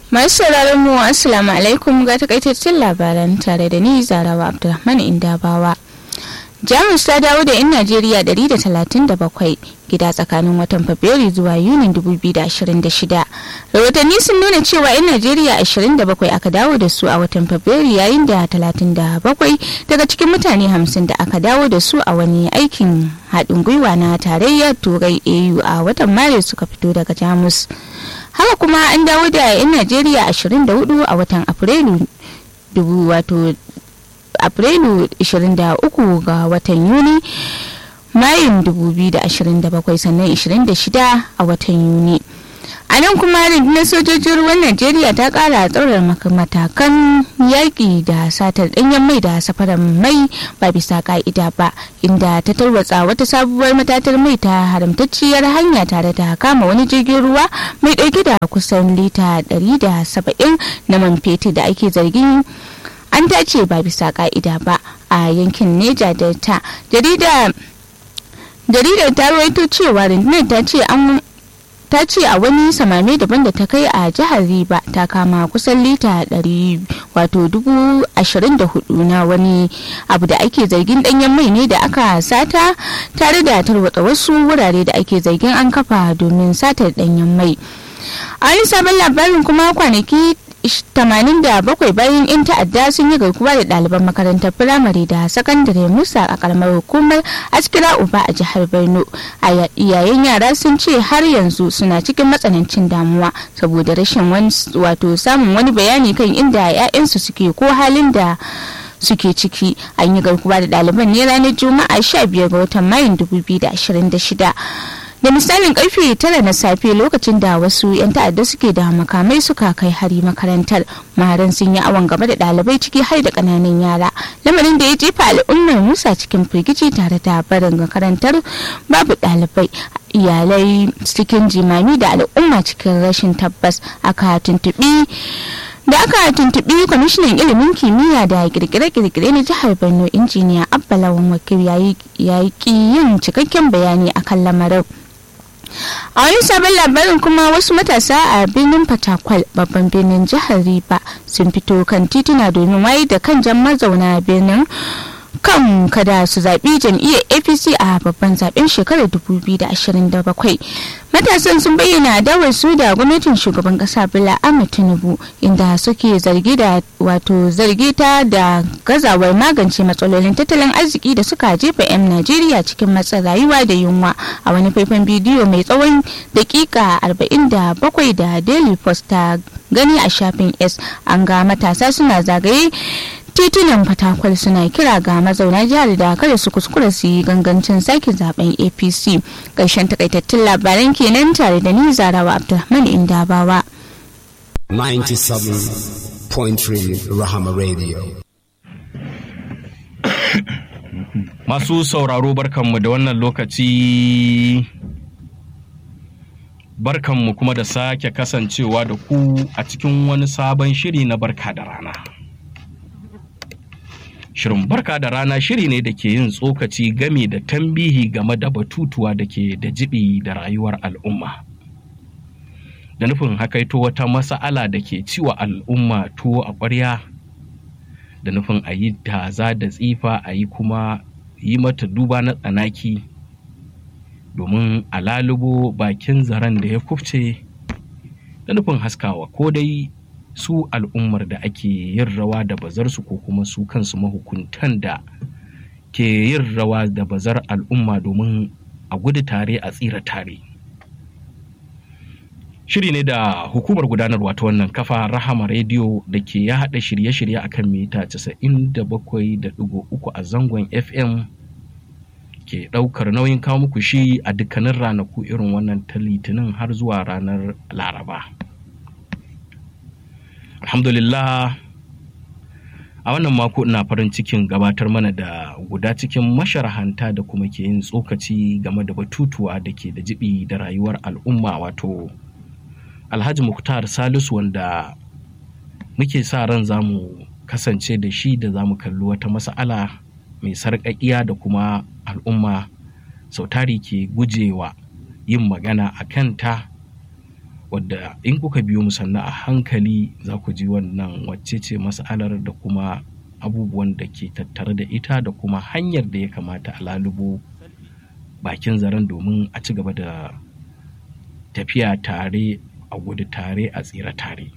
Masu sauraron mu assalamu alaikum ga takaitaccen labaran tare da ni Zarawa Abdulrahman Indabawa. Jamus ta dawo da 'yan Najeriya 137 gida tsakanin watan Fabrairu zuwa Yunin 2026. Rahotanni sun nuna cewa 'yan Najeriya 27 aka dawo da su a watan Fabrairu yayin da 37 daga cikin mutane 50 da aka dawo da su a wani aikin haɗin gwiwa na tarayyar Turai AU a watan Maris suka fito daga Jamus. Haka kuma an dawo da 'yan Najeriya 24 a watan Afrilu wato Afrilu 23 ga watan Yuni Mayun 2027 sannan 26 a watan Yuni. A nan kuma rundunar sojojin ruwan Najeriya ta kara tsaurar matakan yaƙi da satar ɗanyen mai da safarar mai ba bisa ka'ida ba inda ta tarwatsa wata sabuwar matatar mai ta haramtacciyar hanya tare da kama wani jirgin ruwa mai ɗauke da kusan lita 170 na man fetur da ake zargin an dace ba bisa ka'ida ba a yankin neja delta jaridar ta rawaito cewa rundunar ta ce an ta ce a wani samame daban da ta kai a jihar riba ta kama kusan lita 100 wato dubu ashirin da hudu na wani abu da ake zargin danyen mai ne da aka sata tare da tarwatsa wasu wurare da ake zargin an kafa domin satar danyen mai a wani sabon labarin kuma kwanaki 87 bayan 'yan ta'adda sun yi garkuwa da ɗaliban makarantar firamare da sakandare musa a karamar hukumar askira uba a jihar borno a yayin yara sun ce har yanzu suna cikin matsanancin damuwa saboda rashin wato samun wani bayani kan inda 'ya'yansu suke ko halin da suke ciki an yi garkuwa da ɗaliban ne ranar juma'a 15 ga watan mayun 2026 da misalin karfe tara na safe lokacin da wasu 'yan ta'adda suke da makamai suka kai hari makarantar maharan sun yi awon gaba da ɗalibai ciki har da ƙananan yara lamarin da ya jefa al'ummar musa cikin firgici tare da barin makarantar babu ɗalibai iyalai cikin jimami da al'umma cikin rashin tabbas aka tuntuɓi da aka tuntuɓi kwamishinan ilimin kimiyya da kirkire-kirkire na jihar borno injiniya abba lawan wakil ya yi yin cikakken bayani akan lamarin a wani sabon labarin kuma wasu matasa a birnin fatakwal babban birnin jihar riba sun fito kan tituna domin wayar da kan jan mazauna birnin kan kada su zaɓi jam'iyyar apc a babban zaɓen shekarar 2027 matasan sun bayyana adawar su da gwamnatin shugaban ƙasa bala ahmed tinubu inda suke zargi da wato zargi ta da gazawar magance matsalolin tattalin arziki da suka jefa 'yan najeriya cikin matsin rayuwa da yunwa a wani faifan bidiyo mai tsawon dakika 47 da daily post ta gani a shafin s an ga matasa suna zagaye titunan fatakwal suna kira ga mazauna jihar da kada su kuskura su yi gangancin sake zaben apc ƙarshen takaitattun labaran kenan tare da ni zarawa abdulrahman indabawa 97.3 rahama radio masu sauraro barkanmu da wannan lokaci barkanmu kuma da sake kasancewa da ku a cikin wani sabon shiri na barka da rana Shirin barka da rana shiri ne da ke yin tsokaci game da tambihi game da batutuwa da ke da jibi da rayuwar al'umma. Da nufin hakaito wata masa'ala da ke ciwa al'umma tuwo a ƙwarya, da nufin a yi taza da tsifa a yi kuma yi mata duba na tsanaki domin a lalubo bakin zaren da ya kufce da nufin haskawa ko dai su al'ummar da ake yin rawa da bazarsu ko kuma su kansu mahukuntan da ke yin rawa da bazar al'umma domin a gudu tare a tsira tare shiri ne da hukumar gudanarwa ta wannan kafa rahama rediyo da ke ya haɗa shirye-shirye akan mita 97.3 a zangon fm ke ɗaukar nauyin kawo muku shi a dukkanin ranaku irin wannan ta litinin har zuwa ranar laraba alhamdulillah a wannan mako ina farin cikin gabatar mana da guda cikin masharahanta da kuma ke yin tsokaci game da batutuwa da ke da jibi da rayuwar al'umma wato alhaji muktar salisu wanda muke sa ran za mu kasance da shi da za mu kalli wata mas'ala mai sarƙaƙiya da kuma al'umma sautari ke gujewa yin magana a kanta wadda in kuka biyo mu sannan a hankali za ku ji wannan wacce ce mas'alar da kuma abubuwan da ke tattare da ita da kuma hanyar da ya kamata a lalubo bakin zaren domin a ci gaba da tafiya tare a gudu tare a tsira tare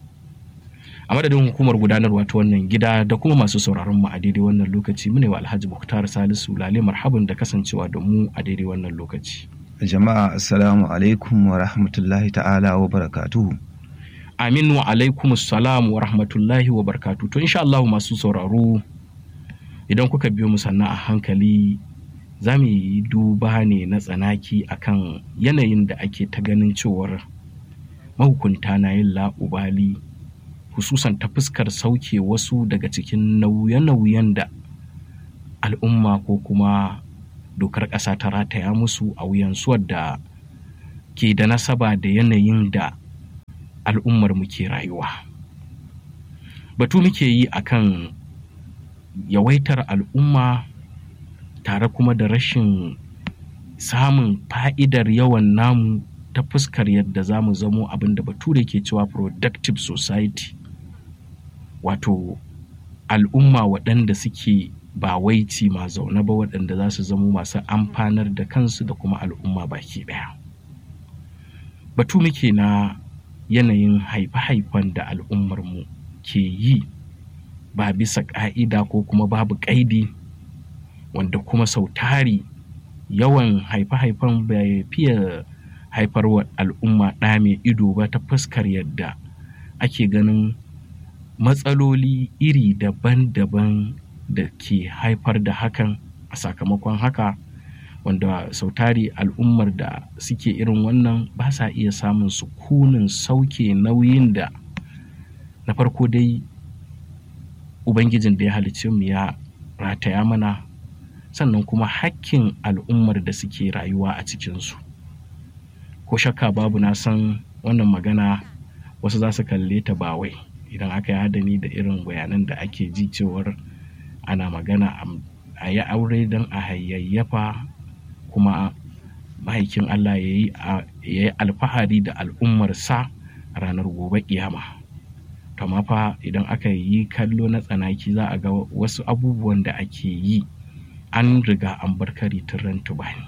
a madadin hukumar gudanarwa ta wannan gida da kuma masu sauraron mu a daidai wannan lokaci mune wa alhaji muktar salisu lale marhaban da kasancewa da mu a daidai wannan lokaci jama'a assalamu alaikum wa rahmatullahi ta'ala wa barakatuhu amin wa alaikum salam wa rahmatullahi wa barakatuhu to insha Allah masu sauraro idan kuka biyo mu sannan a hankali za mu yi duba ne na tsanaki akan yanayin da ake ta ganin cewar mahukunta na yin la'ubali hususan ta fuskar sauke wasu daga cikin nauye-nauyen da al'umma ko kuma dokar ƙasa ta rataya musu a wuyansu wadda ke da nasaba da yanayin da al'ummar muke rayuwa batu muke yi akan yawaitar al'umma tare kuma da rashin samun fa'idar yawan namu ta fuskar yadda za mu zamo abin da bature ke cewa productive society wato al'umma waɗanda suke ba waici ma zaune ba waɗanda za su zamo masu amfanar da kansu da kuma al'umma baki ɗaya batu muke na yanayin haife-haifen da al'ummarmu ke yi ba bisa ƙa'ida ko kuma babu ƙaidi wanda kuma sau tari yawan haife-haifen bai fiye haifar wa al'umma ɗa mai ido ba ta fuskar yadda ake ganin matsaloli iri daban-daban da ke haifar da hakan a sakamakon haka wanda sautari al'ummar da suke irin wannan ba sa iya samun sukunin sauke nauyin da na farko dai ubangijin da ya halicce mu ya rataya mana sannan kuma hakkin al'ummar da suke rayuwa a cikinsu ko shakka babu na san wannan magana wasu za su kalle ta ba wai idan aka yi hadani da irin bayanan da ake ji cewar ana magana a yi aure don a hayayyafa kuma mahaikin Allah ya yi alfahari da al'ummarsa ranar gobe kiyama kama fa idan aka yi kallo na tsanaki za a ga wasu abubuwan da ake yi an riga an bar kari ran tubani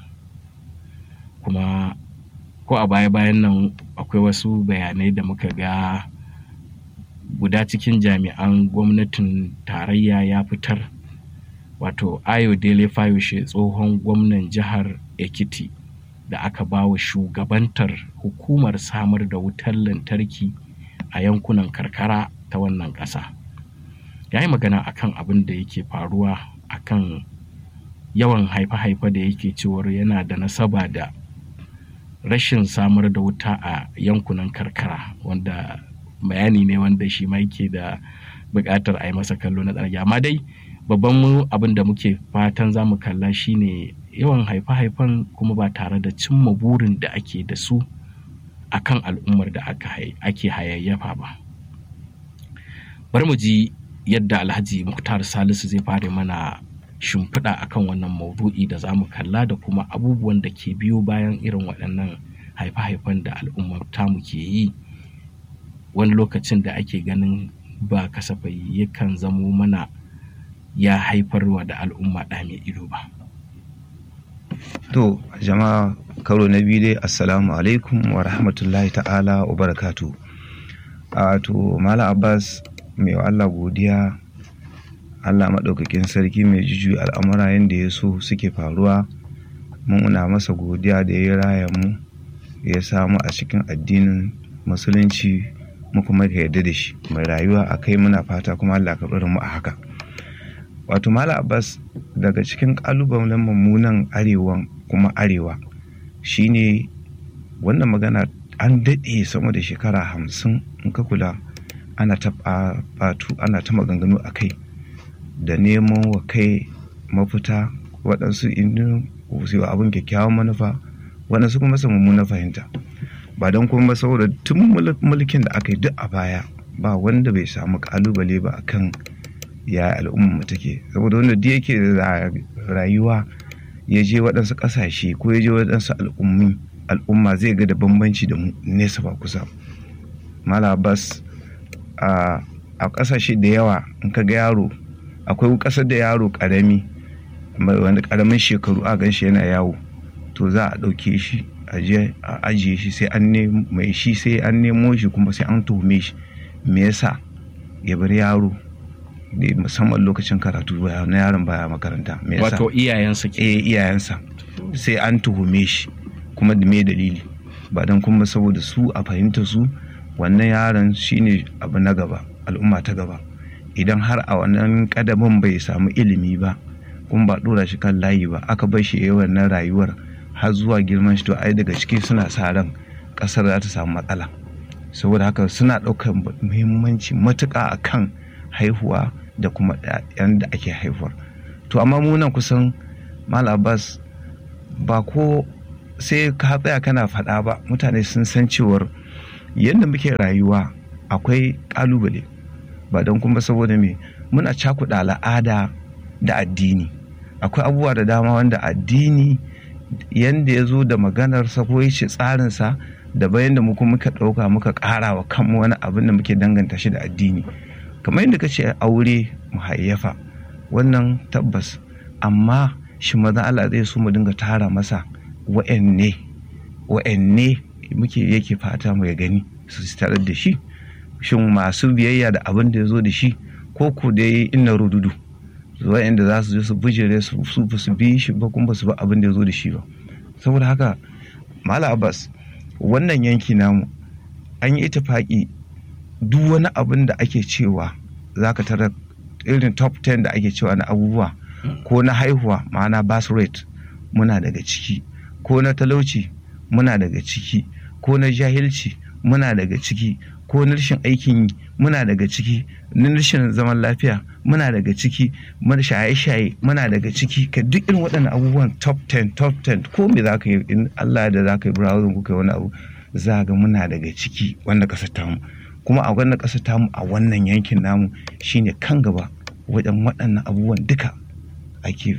kuma ko a baya-bayan nan akwai wasu bayanai da muka ga guda cikin jami'an gwamnatin tarayya ya fitar wato ayo dele fayoshe tsohon gwamnan jihar ekiti da aka ba wa shugabantar hukumar samar da wutar lantarki a yankunan karkara ta wannan ƙasa ya yi magana akan abin da yake faruwa akan yawan haife-haife da yake cewar yana da nasaba da rashin samar da wuta a yankunan karkara wanda bayani ne wanda shi ma yake da buƙatar a yi masa kallo na tsarki amma dai babban mu abin da muke fatan za mu kalla shine yawan haife-haifen kuma ba tare da cimma burin da ake da su akan al'ummar da ake hayayyafa ba bari mu ji yadda alhaji muktar salisu zai fara mana shimfiɗa akan wannan maudu'i da za mu kalla da kuma abubuwan da ke biyo bayan irin waɗannan haife-haifen da al'ummar tamu ke yi wani lokacin da ake ganin ba kasafai yakan zamo mana ya haifarwa da al'umma ɗa mai ido ba. To jama'a karo na biyu dai assalamu alaikum wa rahmatullahi ta'ala wa barakatu. A to Mala Abbas mai wa Allah godiya Allah maɗaukakin sarki mai juju al'amura yadda ya so suke faruwa muna masa godiya da ya raya mu ya samu a cikin addinin musulunci mu kuma ka yarda da shi mai rayuwa a kai muna fata kuma Allah ka mu a haka wato mala abbas daga cikin kalubalen mummunan arewan kuma arewa shine wannan magana an daɗe sama da shekara hamsin in ka kula ana ta batu ana ta maganganu a kai da neman wa kai mafita waɗansu indin su abin kyakkyawan manufa waɗansu kuma su mummunan fahimta ba don kuma saboda tun mulkin da aka yi duk a baya ba wanda bai samu kalubale ba akan ya al'umma mu take saboda wanda duk yake rayuwa ya je waɗansu ƙasashe ko ya je waɗansu al'ummi al'umma zai ga da bambanci da mu nesa ba kusa mala abbas a ƙasashe da yawa in ka ga yaro akwai ƙasar da yaro ƙarami wanda ƙaramin shekaru a gan shi yana yawo to za a ɗauke shi a ajiye shi sai an mai shi sai an nemo shi kuma sai an tuhume shi me yasa ya bar yaro da musamman lokacin karatu na yaron baya makaranta me yasa wato iyayensa ke eh iyayensa sai an tuhume shi kuma da me dalili ba dan kuma saboda su a fahimta su wannan yaron shine abu na gaba al'umma ta gaba idan har a wannan kadamin bai samu ilimi ba kuma ba dora shi kan layi ba aka bar shi yayin wannan rayuwar har zuwa girman shi to ai daga ciki suna sa ran kasar za ta samu matsala saboda haka suna ɗaukar muhimmanci matuƙa akan haihuwa da kuma ɗayan da ake haihuwar to amma mu nan kusan mal abbas ba ko sai ka tsaya kana faɗa ba mutane sun san cewar yadda muke rayuwa akwai ƙalubale ba don kuma saboda me muna cakuɗa al'ada da addini akwai abubuwa da dama wanda addini yanda ya zo da maganarsa ko ya ce tsarinsa da bayan da muka muka ɗauka muka ƙara wa kanmu wani abin da muke danganta shi da addini kamar yadda ka ce aure mu hayyafa wannan tabbas amma shi maza Allah zai so mu dinga tara masa wa'anne wa'anne muke yake fata mu ya gani su tarar da shi shin masu biyayya da abin da ya zo da shi ko ku dai inna rududu wa'anda za su je su bijire su su su bi shi ba kuma su ba abin da ya zo da shi ba saboda haka mala abbas wannan yanki namu an yi itifaki duk wani abin da ake cewa za ka tara irin top 10 da ake cewa na abubuwa ko na haihuwa ma'ana birth rate muna daga ciki ko na talauci muna daga ciki ko na jahilci muna daga ciki ko na rashin aikin yi muna daga ciki na rashin zaman lafiya muna daga ciki mana shaye-shaye muna daga ciki ka duk irin waɗannan abubuwan top 10 top 10 ko me za ka yi in Allah da za ka yi browsing ko kai wani abu za ga muna daga ciki wanda ƙasar tamu kuma a wannan ƙasar tamu a wannan yankin namu shine kan gaba wajen waɗannan abubuwan duka ake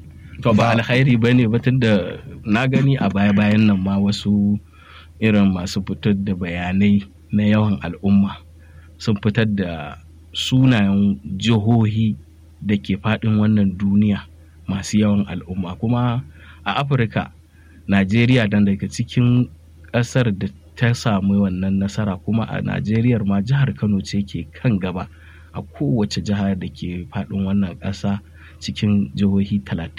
to ba alkhairi ba ne batun da na gani a baya-bayan nan ma wasu irin masu fitar da bayanai na yawan al'umma sun fitar da sunayen jihohi da ke faɗin wannan duniya masu yawan al'umma kuma a afirka najeriya dan daga cikin ƙasar da ta samu wannan nasara kuma a najeriya ma jihar kano ce ke kan gaba a kowace jiha da ke faɗin wannan ƙasa cikin jihohi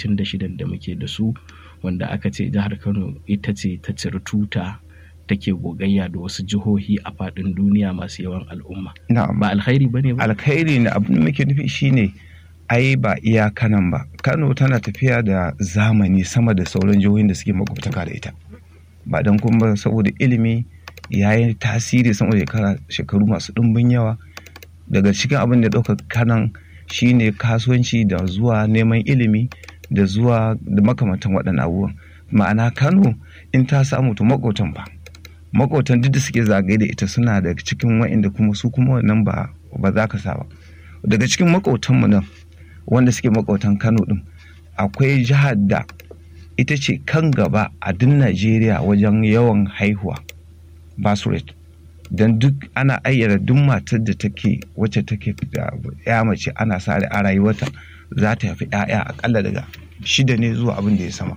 36 da muke da su wanda aka ce jihar kano ita ce ta ciri tuta take gogayya da wasu jihohi a faɗin duniya masu yawan al'umma ba alkhairi ba ne ba alkhairi ne abin da muke nufi shine ai ba iya kanan ba kano tana tafiya da zamani sama da sauran jihohin da suke makwabtaka da ita ba don kuma saboda ilimi ya yi tasiri sama da shekaru masu ɗumbin yawa daga cikin abin da ɗaukar kanan shine kasuwanci da zuwa neman ilimi da zuwa da makamantan waɗannan abubuwan ma'ana kano in ta samu to makotan ba makotan duk da suke zagaye da ita suna daga cikin wa'inda kuma su kuma wannan ba ba za ka sa ba daga cikin makotanmu nan wanda suke makotan kano din akwai jihar da ita ce kan gaba a duk najeriya wajen yawan haihuwa birth rate don duk ana ayyana duk matar da take wacce take da ya mace ana sa a rayuwarta za ta haifi 'ya'ya akalla daga shida ne zuwa abin da ya sama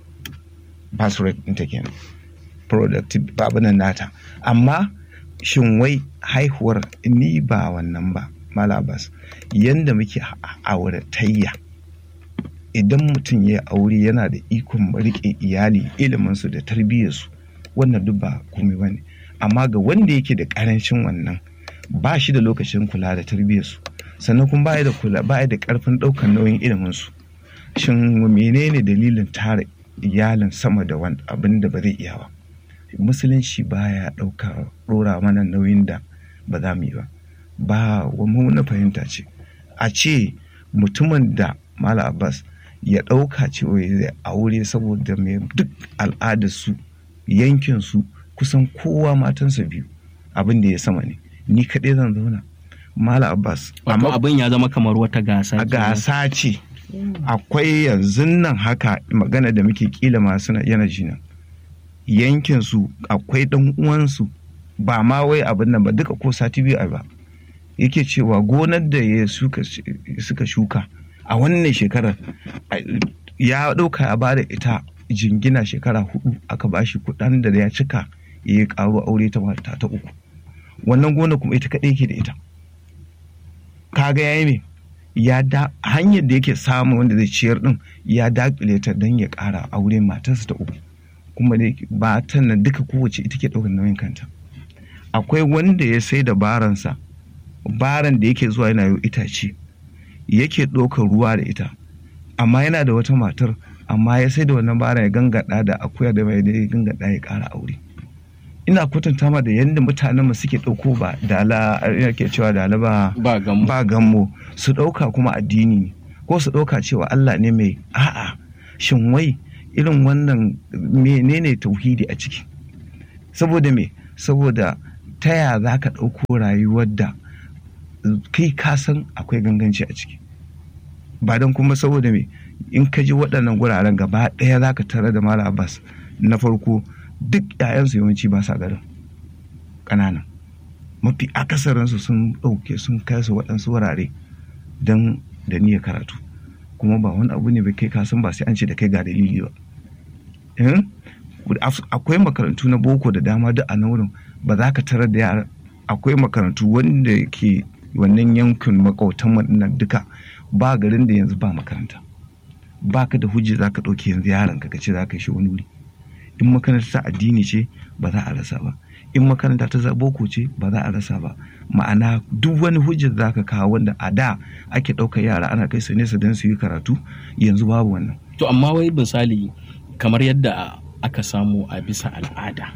birth rate ɗinta kenan productive babunan nata amma shin wai haihuwar ni ba wannan ba malabas yanda muke auratayya idan mutum ya aure yana da ikon riƙe iyali iliminsu da tarbiyyarsu wannan duk ba komai ba ne amma ga wanda yake da ƙarancin wannan ba shi da lokacin kula da tarbiyyarsu sannan kuma ba da kula ba da ƙarfin ɗaukar nauyin iliminsu shin menene dalilin tara iyalin sama da wani abin da ba zai iya ba musulunci baya ɗauka ɗora mana nauyin da ba za mu yi ba ba wani na fahimta ce a ce mutumin da mala abbas ya ɗauka cewa zai aure saboda mai duk al'adarsu yankinsu kusan kowa matansa biyu abin da ya sama ne ni kaɗai zan zauna mala abbas amma abin ya zama kamar wata gasa a gasa ce akwai yanzu nan haka magana da muke kila masu yana jina yankin su akwai dan uwansu ba ma wai abin nan ba duka ko sati biyu ai ba yake cewa gonar da ya suka suka shuka a wannan shekarar a- ya ɗauka ya bada ita jingina shekara hudu aka bashi kuɗin da ya cika ya yi ƙaro aure ta mata ta uku wannan gona kuma ita kaɗai yake da ita kaga yayi me ya da hanyar da yake samu wanda zai ciyar din ya dakile ta don ya ƙara aure matarsa ta uku kuma da ba ta nan duka kowace ita ke ɗaukar nauyin kanta akwai wanda ya sai da baransa baran da yake zuwa yana yau itace yake ɗaukar ruwa da ita amma yana da wata matar amma ya sai da wannan baran ya gangada da akuya da mai da ya gangada ya ƙara aure ina kwatanta ma da yadda mutanen mu suke ɗauko ba dala yake cewa dala ba ba gamu ba gammo su ɗauka kuma addini ne ko su ɗauka cewa Allah ne mai a'a shin wai irin wannan menene tauhidi a ciki saboda me saboda ta ya za ka ɗauko rayuwar da kai ka san akwai ganganci a ciki ba don kuma saboda me in ka ji waɗannan guraren gaba ɗaya za ka tare da Malam Abbas na farko duk 'ya'yansu yawanci ba sa garin ƙananan mafi akasarinsu sun ɗauke sun kai su waɗansu wurare don da niyyar karatu kuma ba wani abu ne ba kai kasan ba sai an ce da kai ga dalili ba Eh? akwai makarantu na boko da dama duk a nan wurin ba za ka tarar da yara akwai makarantu wanda ke wannan yankin makautan waɗannan duka ba garin da yanzu ba makaranta ba ka da hujja za ka ɗauke yanzu yaron ka ce za ka shi wani wuri in makaranta ta addini ce ba za a rasa ba in makaranta ta za- boko ce ba za a rasa ba ma'ana duk wani hujjar za ka kawo wanda a da ake ɗaukar yara ana kai su nesa don su yi karatu yanzu babu wannan to amma wai misali kamar yadda aka samu a bisa al'ada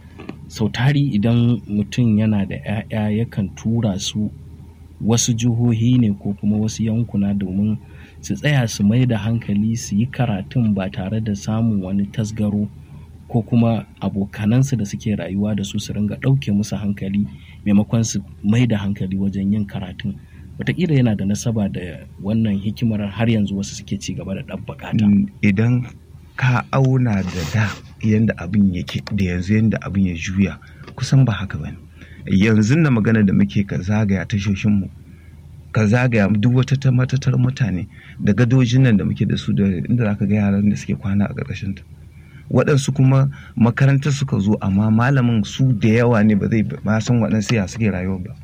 sau tari idan mutum yana da 'ya'ya yakan tura su wasu jihohi ne ko kuma wasu yankuna domin su tsaya su mai da hankali su yi karatun ba tare da samun wani tasgaro ko kuma abokanansu da suke rayuwa da su su ringa ɗauke musu hankali maimakon su mai da hankali wajen yin karatun wataƙila yana da nasaba da wannan hikimar har yanzu wasu suke ci gaba da ɗabbaƙa ta. Mm, idan ka auna da da yadda abin yake da yanzu yadda abin ya juya kusan ba haka bane yanzu na magana da muke ka zagaya tashoshinmu ka zagaya duk wata ta matatar mutane da gadojin nan da muke da su da inda za ka ga yaran da suke kwana a ƙarƙashin ta waɗansu kuma makarantar suka zo amma malamin su da yawa ne ba zai ba san waɗansu ya suke rayuwa ba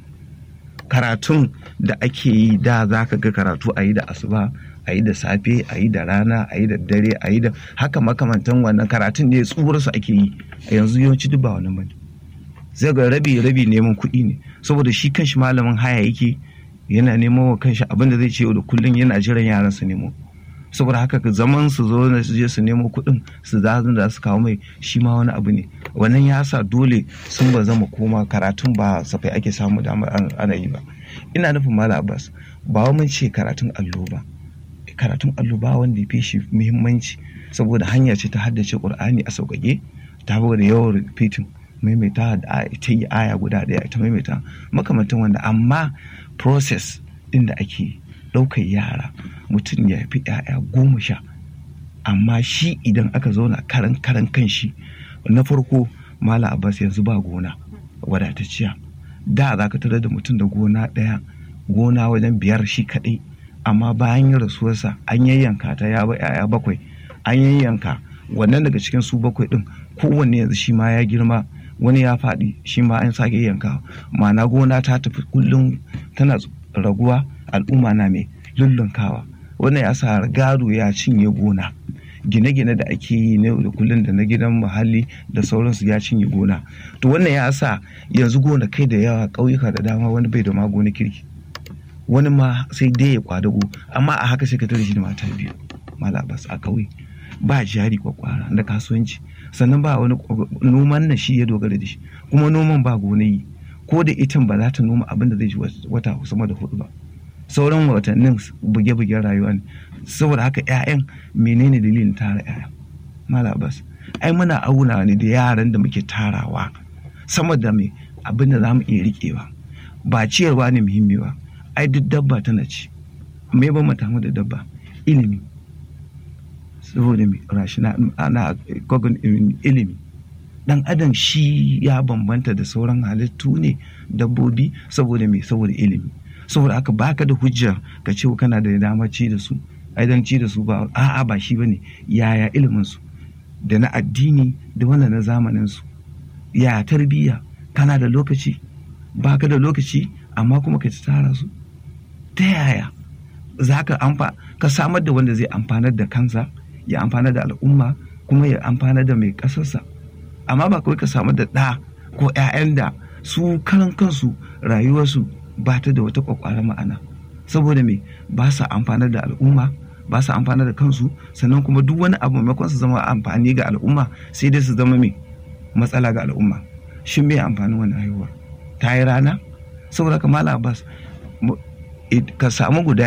karatun da ake yi da za ka ga karatu a yi da asuba a yi da safe a yi da rana a yi da dare a yi da haka makamantan wannan karatun ne tsuwarsu ake yi a yanzu yawanci duk ba wannan bane zai ga rabi rabi neman kuɗi ne saboda shi kanshi malamin haya yake yana neman wa kanshi abin da zai ce yau da kullum yana jiran yaran su nemo saboda haka ka zaman su zo na su je su nemo kuɗin su za da su kawo mai shi ma wani abu ne wannan ya sa dole sun ba zama koma karatun ba safai ake samu damar an- ana yi ba ina nufin malam abbas ba wa mun ce karatun allo ba karatun allo ba wanda ya fi shi muhimmanci saboda hanya ce ta haddace qur'ani a sauƙaƙe ta da yawan repeating maimaita da aya- ta yi aya guda ɗaya ita maimaita makamantan wanda amma process ɗin da ake ɗaukar yara mutum ya fi 'ya'ya goma sha amma shi idan aka zauna karan karan kan shi na farko mala abbas yanzu ba gona wadatacciya da za ka tarar da mutum da gona ɗaya gona wajen biyar shi kaɗai amma bayan yin rasuwarsa an yayyanka ta ya ba 'ya'ya bakwai an yayyanka wannan daga cikin su bakwai ɗin kowanne yanzu shi ma ya girma wani ya faɗi shi ma an sake yanka ma'ana gona ta tafi kullum tana raguwa al'umma na mai lullunkawa wannan ya sa gado ya cinye gona gine-gine da ake yi na yau da kullum da na gidan muhalli da sauransu ya cinye gona to wannan ya sa yanzu gona kai da yawa ƙauyuka da dama wani bai da ma gona kirki wani ma sai dai ya kwadago amma a haka sai ka tare shi da mata biyu malabas a ƙauye ba jari kwakwara da kasuwanci sannan ba wani noman na shi ya dogara da shi kuma noman ba gonayi ko da itin ba za ta noma abin da zai ji wata sama da hudu ba sauran watannin buge-bugen rayuwa ne saboda haka 'ya'yan menene dalilin tara 'ya'ya malabas ai muna auna ne da yaran da muke tarawa sama da mai abin da za mu iya riƙewa ba ciyarwa ne muhimmi ba ai duk dabba tana ci me ba mu da dabba ilimi saboda mai rashina ana kogon ilimi dan adam shi ya bambanta da sauran halittu ne dabbobi saboda me saboda ilimi saboda haka baka da hujja ka ce kana da dama ci da su ai dan ci da su ba a'a ba shi bane yaya ilimin su da na addini da wannan na zamanin su ya tarbiyya kana da lokaci baka da lokaci amma kuma ka tara su ta yaya za ka amfa ka samar da wanda zai amfanar da kansa ya amfanar da al'umma kuma ya amfanar da mai ƙasarsa amma ba kawai ka samar da ɗa ko 'ya'yan da su karan kansu rayuwarsu ba ta da wata kwakwara ma'ana saboda me ba sa amfanar da al'umma ba sa amfanar da kansu sannan kuma duk wani abu maimakon su zama amfani ga al'umma sai dai su zama me matsala ga al'umma shin me amfanin wannan haihuwar ta yi rana saboda ka mala abbas ka samu guda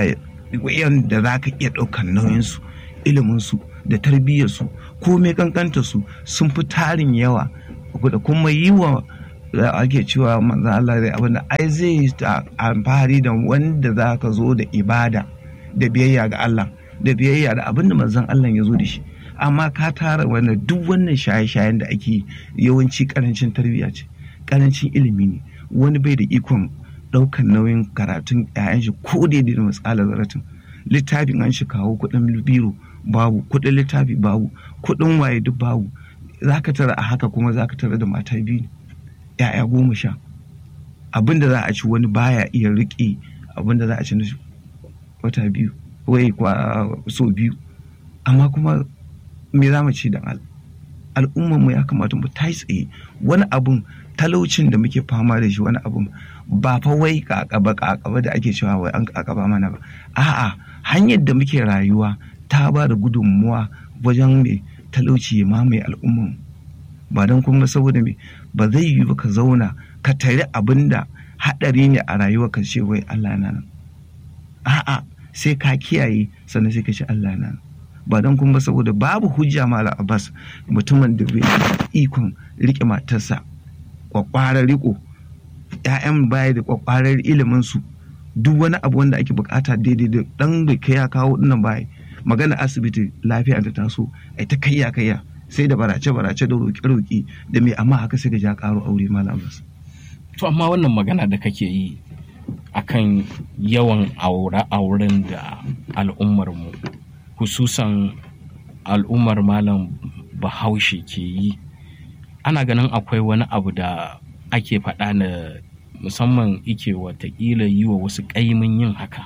da za ka iya ɗaukar nauyinsu iliminsu da tarbiyyarsu komai kankanta su sun fi tarin yawa da kuma yi wa ake cewa manzan Allah zai abin da ai zai amfani da wanda za ka zo da ibada da biyayya ga Allah da biyayya da abin da manzan Allah ya zo da shi amma ka tara wannan duk wannan shaye-shayen da ake yawanci karancin tarbiyya ce karancin ilimi ne wani bai da ikon ɗaukan nauyin karatun 'ya'yan shi ko daidai da matsalar zaratin littafin an shi kawo kuɗin biro babu kuɗin littafi babu kuɗin waye duk babu za ka tara a haka kuma za ka tara da mata biyu ya'ya goma sha abin da za a ci wani baya iya riƙe abin da za a ci na wata biyu wai kwa so biyu amma kuma me za mu ci da al'ummar mu ya kamata mu ta tsaye wani abun talaucin da muke fama da shi wani abun ba fa wai kakaba kakaba da ake cewa wai an kakaba mana ba a'a hanyar da muke rayuwa ta ba da gudunmuwa wajen mai talauci ya mamaye al'ummar ba don kuma saboda me ba zai yi ba ka zauna ka tare abin da haɗari ne a rayuwa ka ce wai Allah na nan a'a sai ka kiyaye sannan sai ka ce Allah na nan ba don kuma saboda babu hujja mala abbas mutumin da bai ikon rike matarsa kwakwarar riko ‘ya'yan baya da kwakwarar ilimin su duk wani abu wanda ake bukata daidai da dan da kai ya kawo dinnan baya magana asibiti lafiya ta taso ai ta kayya kayya sai da barace barace da roƙe roƙe da me amma haka sai ga ja karo aure malam abbas to amma wannan magana da kake yi akan yawan aure-auren da al'ummar mu hususan al'ummar malam bahaushe ke yi ana ganin akwai wani abu da ake faɗa na musamman ike watakila yi wa wasu ƙaimin yin haka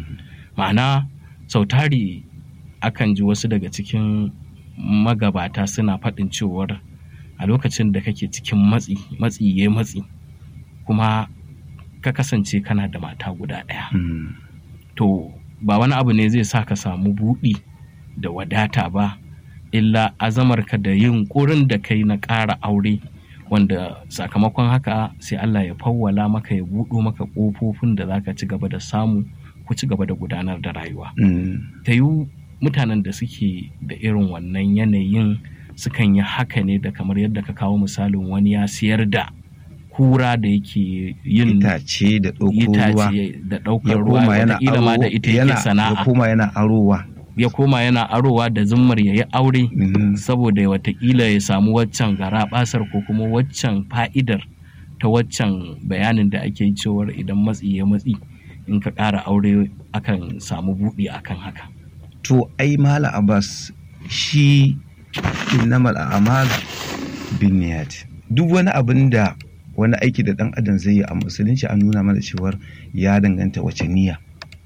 ma'ana sautari akan ji wasu daga cikin magabata suna faɗin cewar a lokacin da kake cikin matsi matsi ya matsi kuma ka kasance kana da mata guda ɗaya to ba wani abu ne zai sa ka samu buɗi da wadata ba illa azamarka da yin ƙurin da kai na ƙara aure wanda sakamakon haka sai Allah ya fawwala maka ya buɗo maka ƙofofin da za ka ci gaba da samu ku ci gaba da gudanar da rayuwa. Ta yi mutanen da suke da irin wannan yanayin sukan yi haka ne da kamar yadda ka kawo misalin wani ya siyar da kura da yake yin itace da ɗaukar ruwa da ɗaukar ruwa wataƙila ma da ita yake sana'a ya koma yana arowa ya koma yana arowa da zummar ya yi aure saboda watakila ya samu waccan gara basar ko kuma waccan fa'idar ta waccan bayanin da ake cewar idan matsi ya matsi in ka ƙara aure akan samu buɗi akan haka to ai mala abbas shi innamal a'mal bin niyat duk wani abin da wani aiki da dan adam zai yi a musulunci a nuna mana cewar ya danganta wace niyya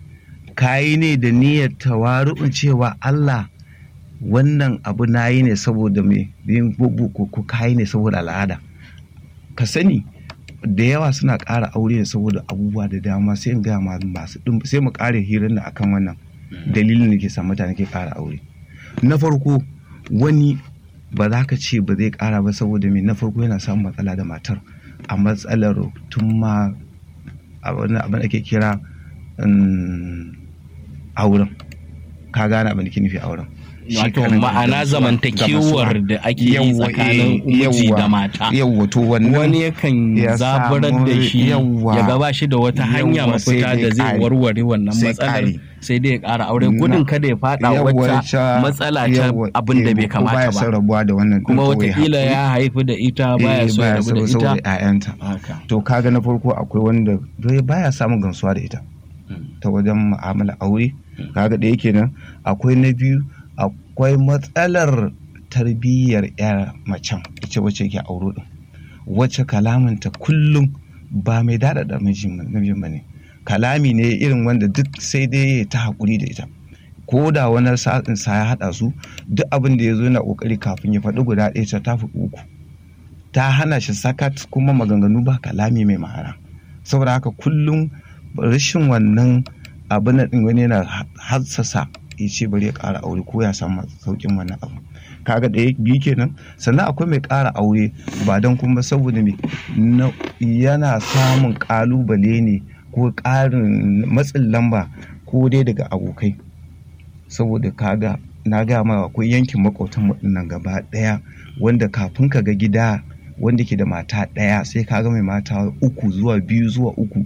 kayi ne da niyyar tawaru'un cewa Allah wannan abu na yi ne saboda mai yin ko kayi ne saboda al'ada ka sani da yawa suna ƙara aure ne saboda abubuwa da dama sai in gaya masu ɗin sai mu ƙare hirar da akan wannan dalilin da ke sa mutane ke ƙara aure na farko wani ba za ka ce ba zai ƙara ba saboda mai na farko yana samun matsala da matar a matsalar tun ma abin da ake kira auren ka gane abin da ke nufi auren shi wato karan ma'ana gamsuwa- zamantakewar gamsuwa. da ake yi Yawwa, tsakanin eh, miji da yawwa, mata yawwa to wannan wani yakan ya zaburar samu- da shi yawwa, ya gaba shi da wata hanya yawwa, sai mafita dai da zai ƙari. warware wannan Sai matsalar ƙari. sai dai ya ƙara aure Na- gudun kada ya faɗa yawwa, wacce ca- matsala ta yawwa, abin da eh, bai ko baya kamata son ba rabuwa da wannan kuma ɗin, ko ya watakila haƙuri. ya haifi da ita baya Eh, so ya rabu da so- saboda ita 'ya'yanta haka to kaga na farko akwai wanda bai baya samun gamsuwa da ita ta wajen mu'amala aure kaga da yake nan akwai na biyu akwai matsalar tarbiyyar yar macen ita wacce ke auro din wacce kalamanta kullum ba mai daɗaɗa mijin ba ne kalami ne irin wanda duk sai dai ya ta haƙuri da ita ko da wani sa'in sa ya haɗa su duk abin da ya zo yana ƙoƙari kafin ya faɗi guda ɗaya ta tafi uku ta hana shi sakat kuma maganganu ba kalami mai ma'ana saboda haka kullum rashin wannan abin din wani yana hassasa ya ce bari ya ƙara aure ko ya samu sauƙin wannan abu kaga ɗaya biyu kenan sannan akwai mai ƙara aure ba don kuma saboda me yana samun ƙalubale ne ko ƙarin matsin lamba ko dai daga abokai saboda kaga na gaya ma akwai yankin makwautan nan gaba ɗaya wanda kafin ka ga gida wanda ke da mata ɗaya sai ka ga mai mata uku zuwa biyu zuwa uku